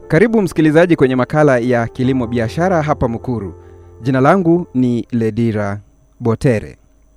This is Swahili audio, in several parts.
Karibu msikilizaji kwenye makala ya kilimo biashara hapa Mukuru. Jina langu ni Ledira Botere.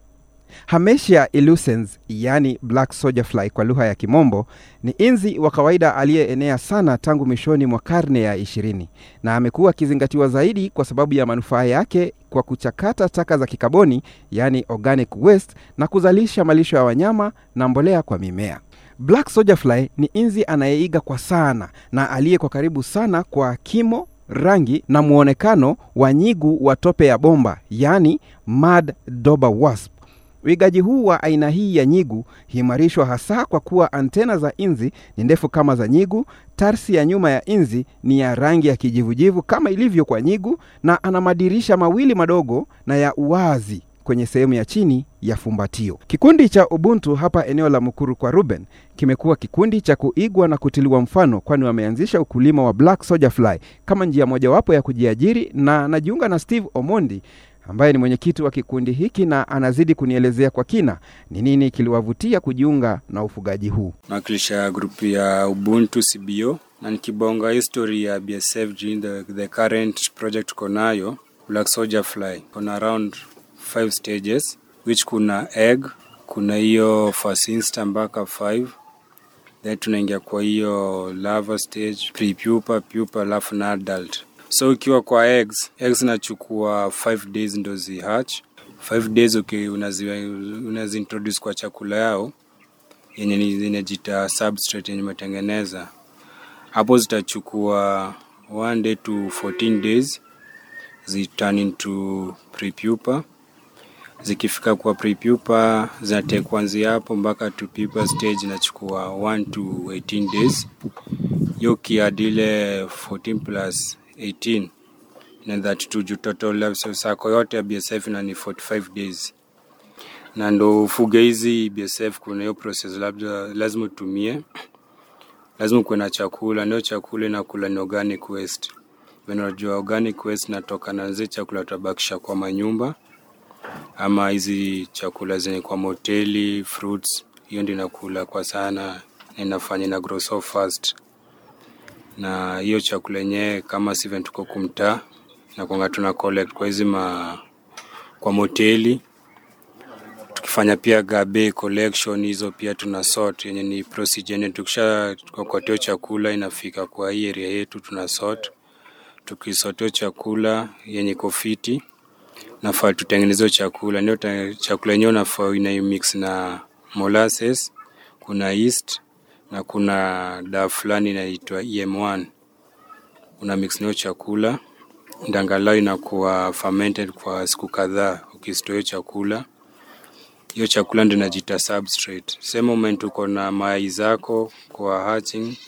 Hametia illucens, yani black soldier fly kwa lugha ya Kimombo, ni inzi wa kawaida aliyeenea sana tangu mwishoni mwa karne ya ishirini na amekuwa akizingatiwa zaidi kwa sababu ya manufaa yake kwa kuchakata taka za kikaboni, yani organic waste, na kuzalisha malisho ya wanyama na mbolea kwa mimea. Black soldier fly ni inzi anayeiga kwa sana na aliye kwa karibu sana kwa kimo, rangi na muonekano wa nyigu wa tope ya bomba, yani mud dauber wasp. Uigaji huu wa aina hii ya nyigu huimarishwa hasa kwa kuwa antena za inzi ni ndefu kama za nyigu, tarsi ya nyuma ya inzi ni ya rangi ya kijivujivu kama ilivyo kwa nyigu, na ana madirisha mawili madogo na ya uwazi kwenye sehemu ya chini ya fumbatio. Kikundi cha Ubuntu hapa eneo la Mukuru kwa Ruben kimekuwa kikundi cha kuigwa na kutiliwa mfano, kwani wameanzisha ukulima wa black soldier fly kama njia mojawapo ya kujiajiri, na najiunga na Steve Omondi ambaye ni mwenyekiti wa kikundi hiki na anazidi kunielezea kwa kina ni nini kiliwavutia kujiunga na ufugaji huu. nawakilisha grupu ya Ubuntu CBO na nikibonga history ya BSF jini the, the current project tuko nayo Black Soldier Fly kuna around five stages which kuna egg, kuna hiyo first insta mpaka 5 then tunaingia kwa hiyo larva stage, pre-pupa, pupa alafu na adult. So ukiwa kwa eggs, eggs nachukua 5 days ndo zi hatch. 5 days okay, unazi, unazi introduce kwa chakula yao yenye ni- inajita substrate yenye umetengeneza hapo zitachukua 1 day to 14 days zi turn into prepupa zikifika kwa prepupa zinatake kuanzia hapo mpaka to pupa stage inachukua 1 to 18 days hiyo kiadile 14 plus 18 na that to total life sako yote ya BSF na ni 45 days na ndo ufuge hizi BSF kuna hiyo process labda lazima utumie lazima kuwe na chakula ndio chakula inakula ni organic waste When unajua organic waste natoka na zile chakula tutabakisha kwa manyumba ama hizi chakula zenye kwa moteli fruits hiyo ndio inakula kwa sana na inafanya ina grow so fast na hiyo chakula yenyewe kama siven tuko kumtaa na kwanga tuna collect kwa hizi ma kwa moteli tukifanya pia gabe collection hizo pia tuna sort yenye ni procedure yenye tukisha kokoteo chakula inafika kwa hii area yetu tuna sort tukisoteo chakula yenye kofiti nafaa tutengeneze chakula ndio ta- chakula yenyewe nafaa ina mix na molasses kuna yeast na kuna dawa fulani inaitwa EM1 una mix nayo chakula ndangalau inakuwa fermented kwa siku kadhaa ukistore chakula hiyo chakula ndio inajita substrate. Same moment uko na mayai zako kwa hatching,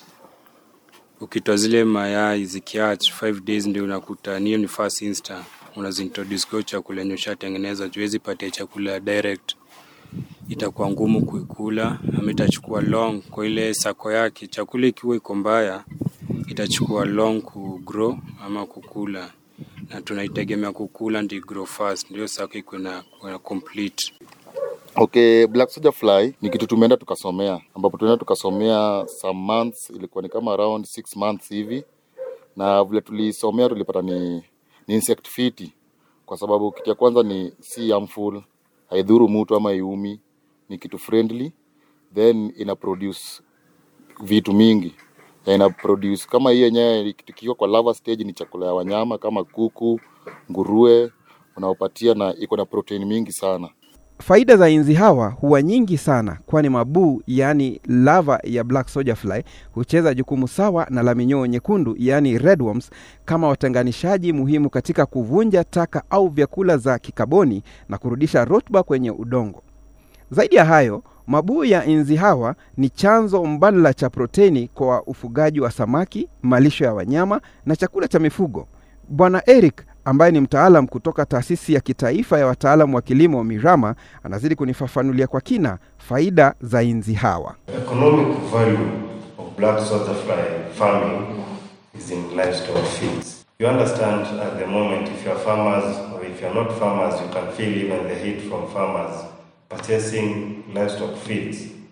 ukitoa zile mayai zikihatch 5 days ndio unakuta niyo ni first insta unazintroduce kwa hiyo chakula yenye ushatengeneza. Juwezi patia chakula direct, itakuwa ngumu kuikula ama itachukua long kwa ile sako yake. Chakula ikiwa iko mbaya itachukua long ku grow ama kukula, na tunaitegemea kukula ndio grow fast, ndio sako iko na na complete Okay, Black Soldier Fly ni kitu tumeenda tukasomea, ambapo tumeenda tukasomea some months, ilikuwa ni kama around six months hivi, na vile tulisomea tulipata ni, ni insect fiti, kwa sababu kitu ya kwanza ni si harmful, haidhuru mtu ama iumi, ni kitu friendly, then ina produce vitu mingi na ina produce kama hii yenyewe tukiwa kwa larva stage ni chakula ya wanyama kama kuku, nguruwe unaopatia na iko na protein mingi sana. Faida za inzi hawa huwa nyingi sana, kwani mabuu yaani lava ya black soldier fly hucheza jukumu sawa na la minyoo nyekundu yaani redworms kama watenganishaji muhimu katika kuvunja taka au vyakula za kikaboni na kurudisha rutuba kwenye udongo. Zaidi ya hayo, mabuu ya inzi hawa ni chanzo mbadala cha proteni kwa ufugaji wa samaki, malisho ya wanyama na chakula cha mifugo. Bwana Eric ambaye ni mtaalam kutoka taasisi ya kitaifa ya wataalamu wa kilimo Mirama anazidi kunifafanulia kwa kina faida za inzi hawa. Economic value of black soldier fly farming is in livestock feeds. You understand at the moment if you're farmers or if you're not farmers, you can feel even the heat from farmers purchasing livestock feeds.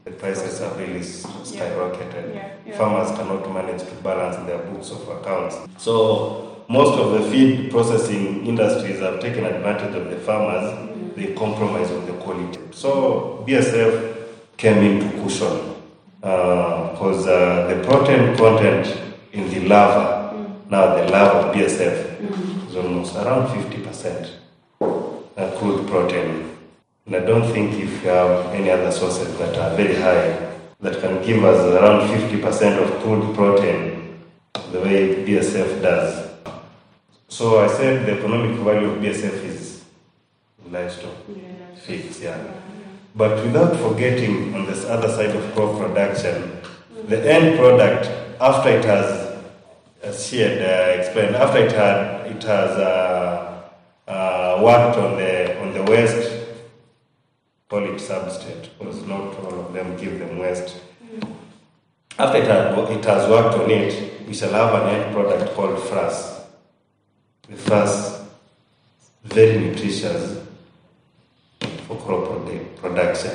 the prices have really s- skyrocketed. Yeah, yeah. Farmers cannot manage to balance their books of accounts. So most of the feed processing industries have taken advantage of the farmers. They compromise on the quality. So BSF came in to cushion because uh, the protein content in the larva, now the larva of BSF, is almost around 50% uh, crude protein. And I don't think if you have any other sources that are very high that can give us around 50% of crude protein the way BSF does. So I said the economic value of BSF is livestock feeds, yeah. But without forgetting on this other side of crop production, the end product after it has, as she had uh, explained, after it had it has uh, uh, worked on the on the waste, call it substrate, because not all of them give them waste. After it, had, it has worked on it, we shall have an end product called frass. The frass, very nutritious for crop produ- production.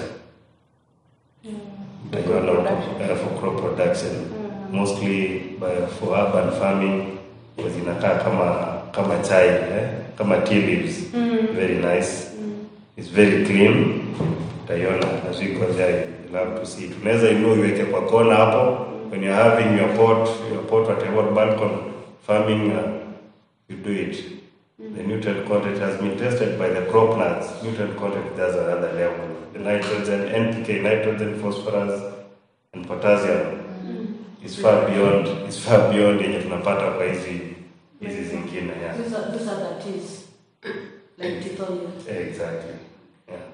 Utaiona huko, eh, for crop production mostly by, for urban farming kwa zinakaa kama kama chai eh? kama tea leaves very nice it's very clean utaiona as we go there you love to see it unaweza inua iweke kwa kona hapo when you're having your pot your pot whatever balcony farming uh, you do it the nutrient content has been tested by the crop plants. Nutrient content is another level. The nitrogen, NPK, nitrogen, phosphorus, and potassium is far beyond is far beyond yenye tunapata kwa hizi hizi zingine. Yeah. These are, these are the teas, like tutorials. Exactly. Yeah.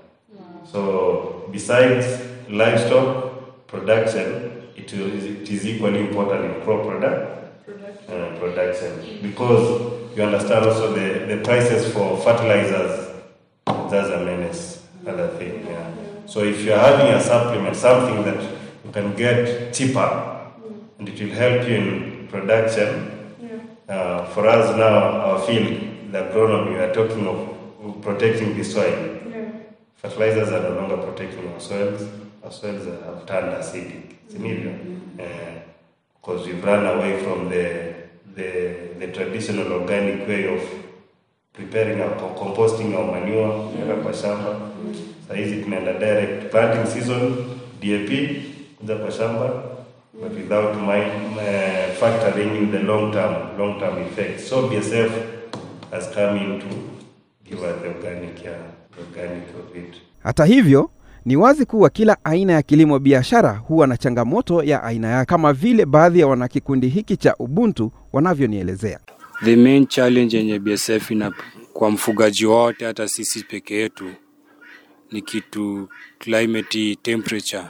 So besides livestock production, it is, it is equally important in crop product, uh, production because you understand also the, the prices for fertilizers. That's a menace. Other thing. Yeah. So if you are having a supplement, something that you can get cheaper, and it will help you in production. Uh, for us now, our field, the agronomy, we are talking of protecting the soil. Fertilizers are no longer protecting our soils. Our soils have turned acidic. Scenario. Because we've run away from the, the, the traditional organic way of preparing our co- composting our manure kuweka kwa shamba. Saa hizi tunaenda direct planting season, DAP kuja kwa shamba but without mind, uh, factoring in the long term long term effects. So BSF has come in to give us the organic, yeah, the organic of it. Hata hivyo, ni wazi kuwa kila aina ya kilimo biashara huwa na changamoto ya aina yake, kama vile baadhi ya wanakikundi hiki cha Ubuntu wanavyonielezea. The main challenge yenye BSF ina kwa mfugaji wote, hata sisi peke yetu, ni kitu climate temperature.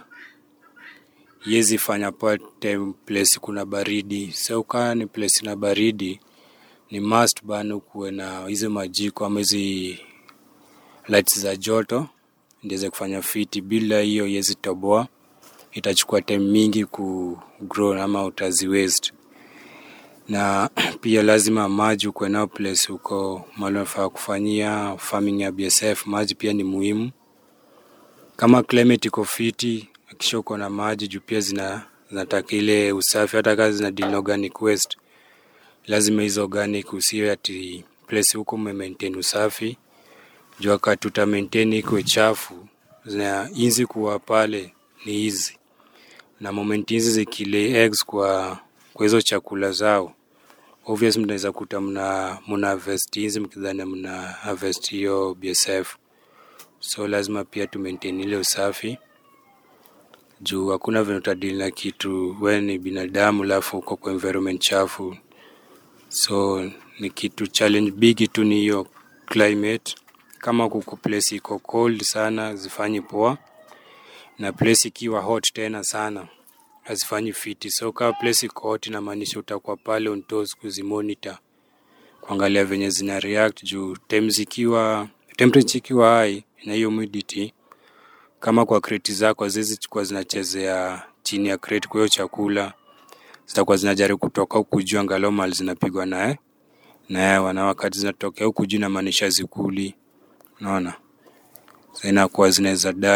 Yezi fanya pate place kuna baridi, so kaa ni place na baridi, ni must bana kuwe na hizi majiko ama hizi lights za joto ndiweze kufanya fiti. Bila hiyo yezi toboa, itachukua time mingi ku grow ama utazi waste na pia lazima maji ukuwe nao place huko mahali unafaa kufanyia farming ya BSF. Maji pia ni muhimu. Kama climate iko fiti, hakikisha uko na maji juu pia zina zinataka ile usafi, hata kazi zina deal na organic waste, lazima hizo organic usiwe ati place huko ume maintain usafi juu wakati uta maintain iko chafu, zina inzi kuwa pale ni hizi na moment hizi zikilay eggs kwa kwa hizo chakula zao obvious mnaweza kuta mna mna harvest hizi mkidhani mna harvest hiyo BSF, so lazima pia tu maintain ile usafi juu hakuna vile utadili na kitu wewe ni binadamu alafu uko kwa environment chafu, so ni kitu challenge big tu ni hiyo climate. Kama kuko place iko cold sana zifanyi poa, na place ikiwa hot tena sana hazifanyi fiti. So kama place iko hot, inamaanisha utakuwa pale on toes kuzimonitor, kuangalia venye zina react juu time zikiwa temperature ikiwa high na hiyo humidity, kama kwa crate zako haziwezi chukua zinachezea chini ya crate, kwa hiyo chakula zitakuwa zinajaribu kutoka huku juu, angalau mali zinapigwa naye na hewa, na wakati zinatokea huku juu inamaanisha zikuli, unaona, so inakuwa zinaweza dai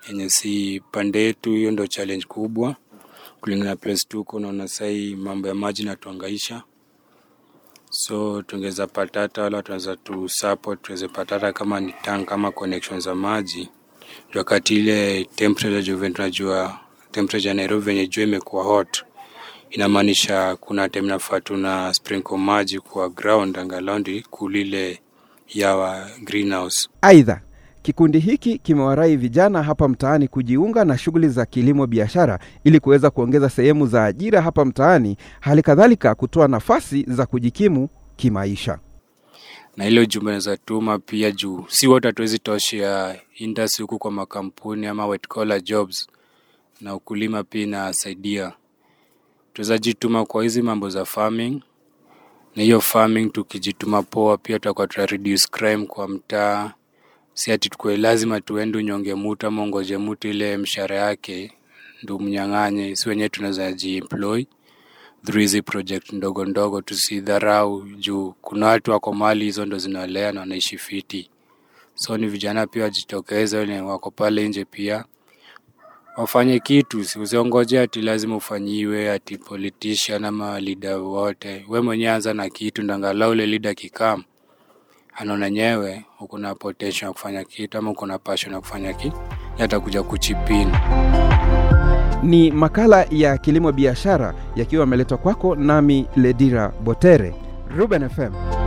yenye si pande yetu. Hiyo ndo challenge kubwa kulingana na place tuko. Unaona sahii mambo ya maji natuangaisha, so tungeweza pata hata wala tunaweza tu support tuweze pata hata kama ni tank kama connection za maji Juu wakati ile temperature juu vile tunajua temperature ya Nairobi venye jua imekuwa hot, inamaanisha kuna time nafaa tuna sprinkle maji kwa ground angalau ndi kulile yawa greenhouse. Aidha, kikundi hiki kimewarai vijana hapa mtaani kujiunga na shughuli za kilimo biashara ili kuweza kuongeza sehemu za ajira hapa mtaani, hali kadhalika kutoa nafasi za kujikimu kimaisha. na ile ujumbe naweza tuma pia juu si wote hatuwezi toshea industry huku kwa makampuni ama white collar jobs, na ukulima pia inasaidia. Tunaweza jituma kwa hizi mambo za farming, na hiyo farming tukijituma poa, pia tutakuwa tuna reduce crime kwa mtaa. Si ati tukue lazima tuende unyonge mtu ama ungoje mtu ile mshahara yake ndo mnyang'anye. Si wenyewe tunaweza jiemploy through hizi project ndogo ndogo, tusidharau juu kuna watu wako mali hizo ndo zinalea na wanaishi fiti. So ni vijana pia wajitokeze, wenye wako pale nje pia wafanye kitu, si usiongoje ati lazima ufanyiwe ati politician ama leader wote. We mwenyewe anza na kitu, ndo angalau ule leader kikam anaona nyewe uko na potential ya kufanya kitu ama uko na passion ya kufanya kitu, yatakuja kuchipini. Ni makala ya kilimo biashara yakiwa yameletwa kwako nami Ledira Botere, Ruben FM.